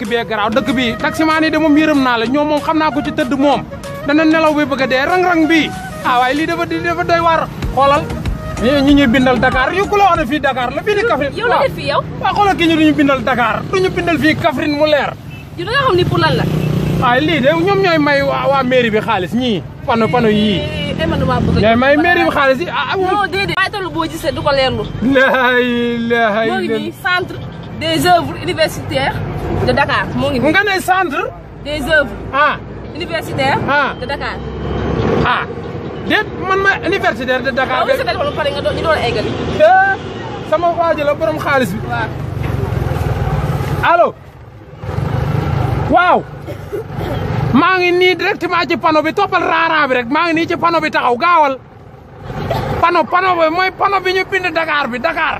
bee garaaw dëkk bi taximaan yi de moom yërëm naa la ñoom moom xam naa ko ci tëdd moom dana nelaw bi bëgg a dee rang-rang bii ah waaye lii dafa di dafa doy waar xoolal ñi ñi ñuy bindal Dakar yu ku la wax ne fii Dakar la fii di Kaffrine yow la def fii yow waaw xoolal kii ñu duñu bindal Dakar duñu bindal fii Kaffrine mu leer yow da nga xam ni pour lan la waaye lii de ñoom ñooy may waa waa mairie bi xaalis ñii pano pano yii eh man damaa bëgg ñooy may mairie bi xaalis yi ah non déedéet waaye tamit boo gisee du ko leerlu la ilaha moo ngi illa nii centre des œuvres universitaires de Dakar moo ngi nii nga ne centre des œuvres ah universitaires Ah. de Dakar ah déet man ma universitaire de Dakar waaw sa téléphone ba pare nga doon ñu doon eggali Eh, sama waa ji la borom xaalis bi waaw allo waaw maa ngi nii directement ci panneau bi toppal raaraan bi rek maa ngi nii ci panneau bi taxaw gaawal panneau panneau bi mooy panneau bi ñu bind Dakar bi Dakar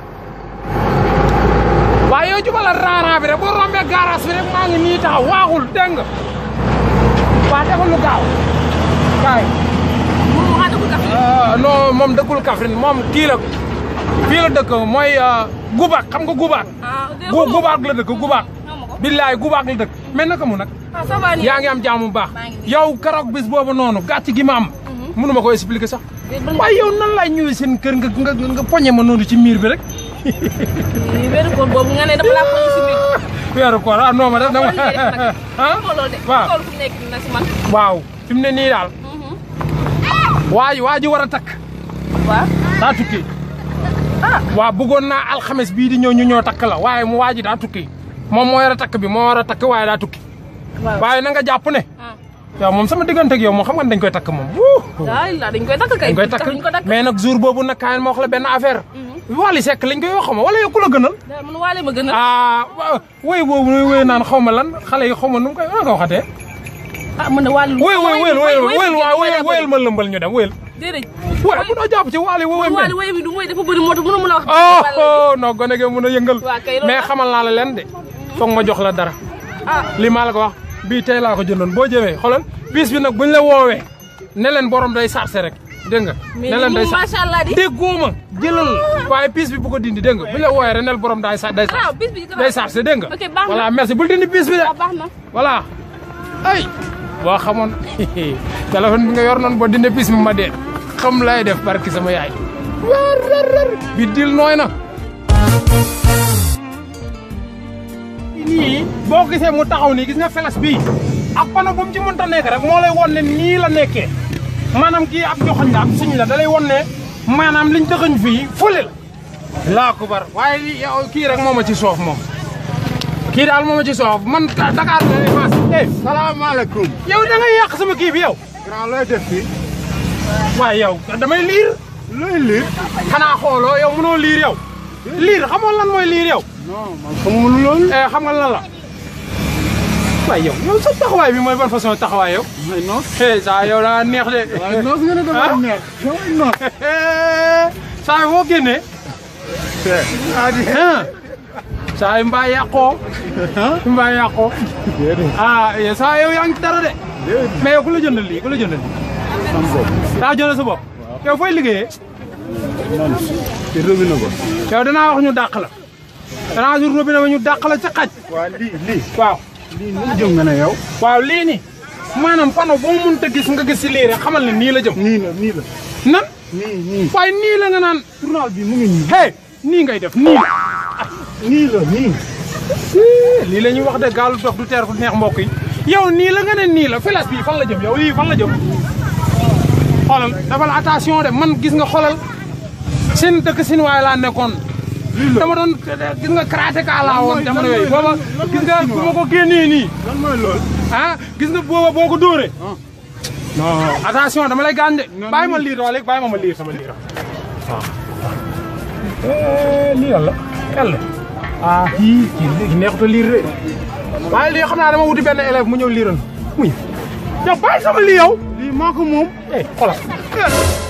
waaye yow jubalal raaraan bi rek boo rombee garage bi rek maa ngi nii taxaw waaxul dégg nga waa defal lu gaaw kaay moom mu xaata ko kaf ah non moom dëkkul Kaffrine moom kii la fii la dëkk mooy Gubaak xam nga Gubaak. ah dégg gu Gubaak la dëkk Gubaak. xaw ma ko billaay Gubaak la dëkk mais naka mu nag. ah ça va nii yaa ngi am jàmm bu baax. maa ngi nii. yow keroog bis boobu noonu gàcc gi ma am. mënu ma ko expliquer sax. Déet, ban- waaye yow nan laay ñëwee seen kër nga nga nga poñe ma noonu ci miir bi rek. Lii weeru koor boobu nga ne dama laa ko si biir weeru koor ah non ma def dama. Xool li ngay def nag. ah xool loolu de waaw. xool fu nekk na si man waaw fi mu ne nii daal. waa ji waa ji war a takk. waaw daa tukki. waaw bëggoon naa alxames bii di ñëw ñu ñoo takk la waaye mu waa ji daa tukki moom moo war a takk bi moo war a takk waaye daa tukki. waaw waaye na nga jàpp ne. ah yow moom sama diggante ak yow moom xam nga ne dañ koy takk moom. wuu. daal la dañ koy takk kay dañ koy tax takk ñu ko takk mais nag jour boobu nag kaay ma wax la benn affaire. Wally Seck lañ koy wax xaw ma wala yow ku la gënal. daal man waale ma gën a ah waaw woy boobu muy woy naan xaw ma lan xale yi xaw ma nu mu koy nan nga waxatee. ah man de waale woy woy woyal woyal woyal waaw woyal woyal ma lëmbal ñu dem woyal. déedéet woy bu doo jàpp ci Wally woy woy waale woy mi du mooy dafa bëri moo tax mënu mën a wax oh oh non gone ge mën a yëngal. Waa kay loolu mais am. xamal naa la leen de. foog ma jox la dara. ah li maa la ko wax bii tey laa ko jëndoon boo jëmee xoolal bis bi nag buñ la woowee ne leen borom day sarse rek dégg nga. mais ne leen day moom sarse macha allah di déggoo ma jëlal waaye piis bi bu ko dindi dégg nga buñ la woowee rek nel borom day sa day ah bis bi day sarse dégg nga. ok baax na voilà merci bul dindi piis bi de ah baax na voilà. ay boo xamoon téléphone bi nga yor noonu boo dindi piis bi ma dee xam lay def barki sama yaay. war war war bi dil nooy na. nii boo gisee mu taxaw nii gis nga felas bii ak pano bu mu ci mënta nekk rek moo lay won ne nii la nekkee maanaam kii ab joxoñ la ab suñ la da lay won ne maanaam liñ dëxëñ fii fële la laa ko bar waaye li- yow kii rek moo ma ci soof moom kii daal moo ma ci soof man Dakar la ne maas eh salaamaaleykum. yow da ngay yàq sama kii bi yow grand looy def fii. waaye yow damay liir looy liir. xanaa xooloo yow mënoo liir yow liir xamoon lan mooy liir yow non man xamuma loolu. eh xam nga lan la waaye yow yow sa taxawaay bi mooy ban façon taxawaay yow may noos. eh saa yow daa neex de waaye noos nga ne dafa Ah? neex. damay noos. saa yi foo génnee ah di. ah saa yi mbaa yàqoo mbaa yàqoo déedéet. ah eh, saa yow yaa ngi ci dara de déedéet. mais yow ku la jëndal lii ku la jëndal lii sam bopp. daa jëndal sa bopp yow fooy liggéeyee man ci robinet ba. yow danaa wax ñu dàq la danaa jur robinet ba ñu dàq la ca xaj waa lii lii. waaw lii nu mu jëm nga ne yow. waaw lii nii maanaam pano boo mënta gis nga gis si lii rek xamal ne nii la jëm nii la nii la. nan nii nii. waaye nii la nga naan journal bi mu ngi nii. hey nii ngay def nii la nii la nii. lii la ñuy wax de gaalu dox du teer fu neex mbokk yi yow nii la nga ne nii la filas bii fan la jëm yow lii fan la jëm xoolal dafal attention de man gis nga xoolal seen dëkk sin waay laa nekkoon dama doon gis nga karatéka laa woon jamono yooyu booba gis nga bu ma ko génnee nii lan mooy loolu. ah gis nga booba boo ko dóoree non attention dama lay gaañ de bàyyi ma liir wala bàyyi ma ma liir sama liir waaw lii lan la yàlla ah kii kii léegi neexut a liir de waaye lii xam naa dama wuti benn élève mu ñëw liiral muy yow bàyyi sama lii yow lii maa ko moom. eh xoolal